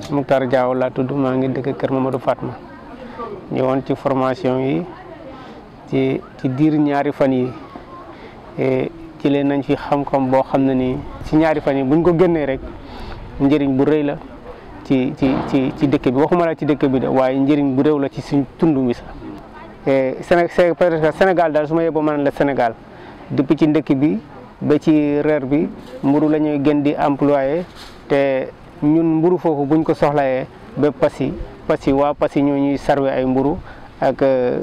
Moukhtar Diaw laa tudd maa ngi dëkk Kër Mamadou Fatma ñëwoon ci formation yi ci ci diir ñaari fan yi ci leen nañ fi xam-xam boo xam ne ni ci ñaari fan yi buñ ko génnee rek njëriñ bu rëy la ci ci ci ci dëkk bi waxuma la ci dëkk bi de waaye njëriñ bu réew la ci suñ tund mi sax Sénégal daal su ma yeboo mën la Sénégal depuis ci ndëkk bi ba ci reer bi mburu la ñuy gën di employé te ñun mburu foofu buñ ko soxlayee ba Passy Passy waa Passy ñoo ñuy sarwe ay mburu ak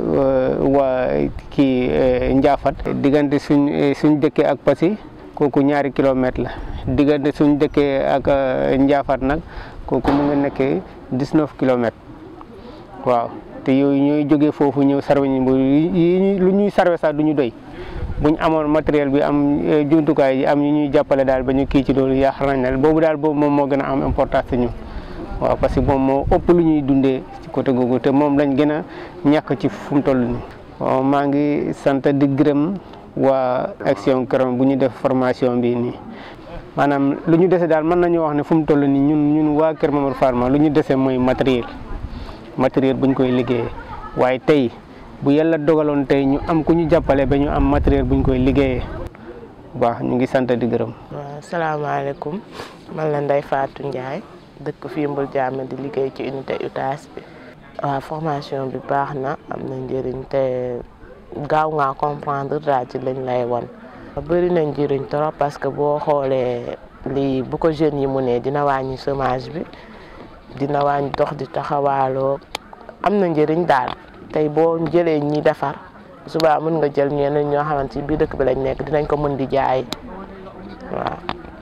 waa kii Njaafat diggante suñ suñ dëkkee ak Passy kooku ñaari kilomètre la diggante suñ dëkkee ak Njaafat nag kooku mu nga nekkee dix-neuf kilomètres waaw te yooyu ñooy jógee foofu ñëw sarwe ñu mburu yi lu ñuy sarwe sax du ñu doy buñ amoon matériel bi am jumtukaay yi am ñu ñuy jàppale daal ba ñu kii ci loolu yaakaar nañ ne boobu daal boobu moom moo gën a am importance ci ñun waaw parce que moom moo ëpp lu ñuy dundee ci côté googu te moom lañ gën a ñàkk ci fu mu toll nii. waaw maa ngi sant di gërëm waa Action Kër bu ñu def formation bi nii maanaam lu ñu dese daal mën nañu wax ne fu mu toll nii ñun ñun waa Kër Mamadou Fatma lu ñu dese mooy matériel matériel buñ koy liggéeyee waaye tey. bu yàlla dogaloon tey ñu am ku ñu jàppale ba ñu am matériel buñ koy liggéeyee waaw ñu ngi sant di gërëm. waaw salaamaaleykum man la Ndeye Fatou Ndiaye dëkk fii Mbul Jaame di liggéey ci unité UTAS bi. waaw formation bi baax na am na njëriñ te gaaw ngaa comprendre daal ci lañ lay won bëri na njëriñ trop parce que boo xoolee lii bu ko jeunes yi mu ne dina wàññi chômage bi dina wàññi dox di taxawaaloo am na njëriñ daal. tey boo jëlee ñi defar suba mën nga jël ñeneen ñoo xamante ci biir dëkk bi lañ nekk dinañ ko mën di jaay waaw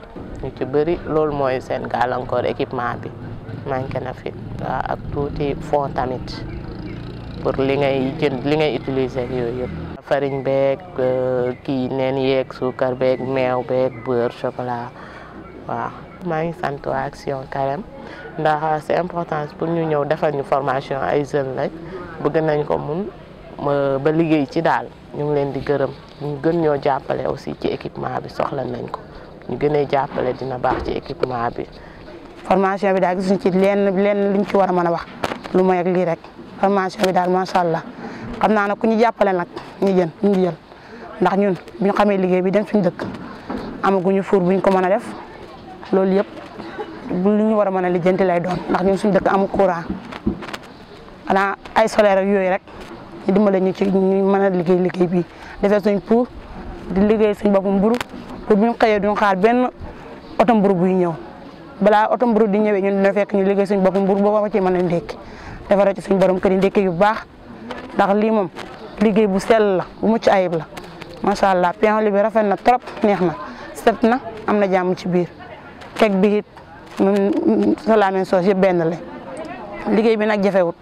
ñu ci bëri loolu mooy seen gàllankoor équipement bi manqué na fi waaw ak tuuti fond tamit pour li ngay jënd li ngay utiliser ak yooyu yëpp. farine beeg kii neen yeeg suukar beeg meew beeg beurre chocolat waaw. maa ngi sant waa Action Carême ndax c'est important pour ñu ñëw defal ñu formation ay jeunes lañ. bëgg nañ ko mun ba liggéey ci daal ñu ngi leen di gërëm ñu gën ñoo jàppale aussi ci équipement bi soxla nañ ko ñu gënee jàppale dina baax ci équipement bi. formation bi daal gisuñ ci lenn lenn luñ ci war a mën a wax lu mooy ak lii rek formation bi daal macha allah xam naa ne ku ñu jàppale nag ñu jën ñu jël ndax ñun bu ñu xamee liggéey bi dem suñu dëkk amaguñu fuur buñ ko mën a def loolu yëpp lu ñu war a mën a lijjanti lay doon ndax ñun suñu dëkk amul courant. xanaa ay solaire ak yooyu rek ñu dimbale ñu ci ñu mën a liggéey liggéey bi defee suñ pour di liggéey suñ bopp mburu pour bu ñu xëyee duñ xaar benn oto mburu buy ñëw balaa oto mburu di ñëwee ñun dina fekk ñu liggéey suñ bopp mburu boo ko ci mën a ndékki defaree ci suñ borom kër yi ndékki yu baax ndax lii moom liggéey bu sell la bu mucc ayib la macha allah pain li bi rafet na trop neex na set na am na jàmm ci biir kek bi it sa la même chose yëpp benn la liggéey bi nag jafewut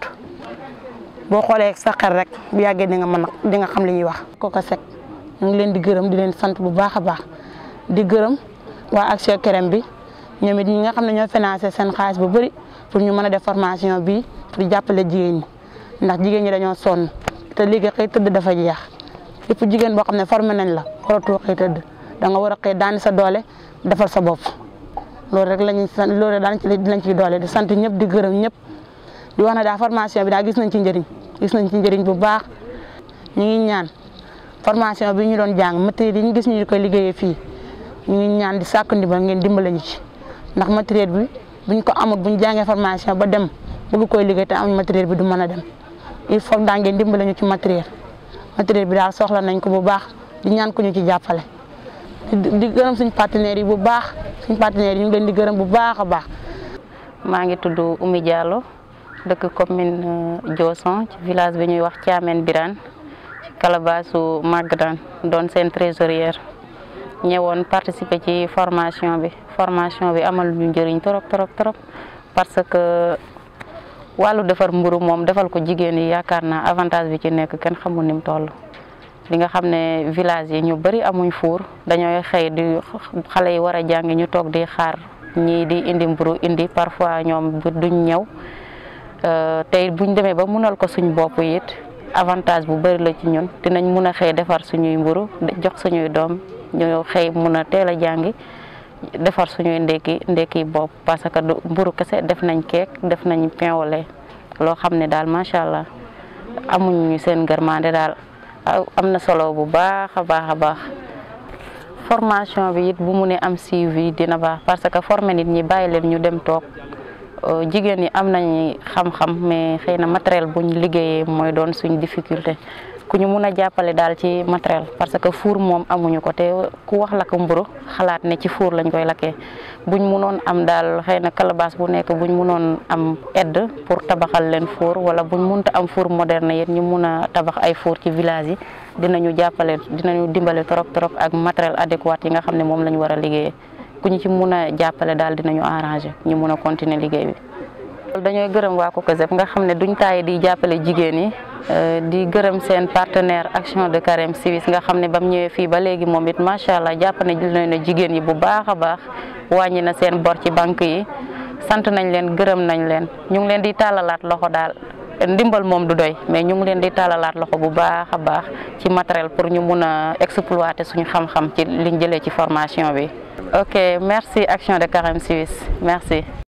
boo xoolee sa xel rek bu yàggee di nga mën di nga xam li ñuy wax. Coco Seck ñu ngi leen di gërëm di leen sant bu baax a baax di gërëm waa Action Carême bi ñoom it ñi nga xam ne ñoo financé seen xaalis bu bëri pour ñu mën a def formation bi pour jàppale jigéen ñi ndax jigéen ñi dañoo sonn te léegi xëy tëdd dafa jeex yëpp jigéen boo xam ne formé nañ la waratoo xëy tëdd da nga war a xëy daani sa doole defal sa bopp loolu rek la ñuy sant loolu rek daan ci dinañ ciy doole di sant ñëpp di gërëm ñëpp. di wax na daal formation bi daal gis nañ ci njëriñ gis nañ ci njëriñ bu baax ñu ngi ñaan formation bi ñu doon jàng matériel yi ñu gis ñu koy liggéeyee fii ñu ngi ñaan di sàkk ndimbal ngeen dimbale ñu ci ndax matériel bi buñ ko amul buñ jàngee formation ba dem bëgg koy liggéey te am matériel bi du mën a dem il faut daa ngeen dimbale ñu ci matériel matériel bi daal soxla nañ ko bu baax di ñaan ko ñu ci jàppale di gërëm suñ partenaires yi bu baax suñ partenaires yi ñu ngi leen di gërëm bu baax a baax maa ngi tudd Oumy Diallo dëkk commune Dioson ci village bi ñuy wax Thiamène Birane ci calabaasu Magadan doon seen trésorière ñëwoon participer ci formation bi formation bi amal ñu njëriñ trop trop trop parce que wàllu defar mburu moom defal ko jigéen yi yaakaar naa avantage bi ci nekk kenn xamul ni mu toll li nga xam ne village yi ñu bëri amuñ fuur dañooy xëy di xale yi war a jàngi ñu toog di xaar ñii di indi mburu indi parfois ñoom duñ ñëw tey buñ demee ba munal ko suñ bopp it avantage bu bëri la ci ñun dinañ mun a xëy defar suñuy mburu jox suñuy doom ñu xëy mun a teel a jàngi defar suñuy ndekki ndekki bopp parce que du mburu kese def nañ keek def nañ pain au lait loo xam ne daal macha allah amuñu seen gërmande daal am na solo bu baax a baax a baax formation bi it bu mu ne am suivi dina baax parce que former nit ñi bàyyi leen ñu dem toog jigéen ñi am nañ xam-xam mais xëy na matériel buñ liggéeyee mooy doon suñ difficulté ku ñu mun a jàppale daal ci matériel parce que four moom amuñu ko te ku wax lakk mburu xalaat ne ci four lañ koy lakkee buñ munoon am daal xëy na calebasse bu nekk buñ munoon am aide pour tabaxal leen four wala buñ munta am four moderne yéen ñu mun a tabax ay four ci village yi dinañu jàppale dinañu dimbale trop trop ak matériel adéquat yi nga xam ne moom la ñu war a liggéeyee ku ñu ci mun a jàppale daal dinañu arranger ñu mun a continuer liggéey bi. dañooy gërëm waa COCOZEP nga xam ne duñ tàyyi di jàppale jigéen yi di gërëm seen partenaire action de carême civis nga xam ne bam ñëwee fii ba léegi moom it macha allah jàpp na na jigéen yi bu baax a baax wàññi na seen bor ci banque yi sant nañ leen gërëm nañ leen ñu ngi leen di tàllalaat loxo daal ndimbal moom du doy mais ñu ngi leen di tàllalaat loxo bu baax a baax ci matériel pour ñu mun a exploiter suñu xam-xam ci liñ jëlee ci formation bi. ok merci action de carême civis merci.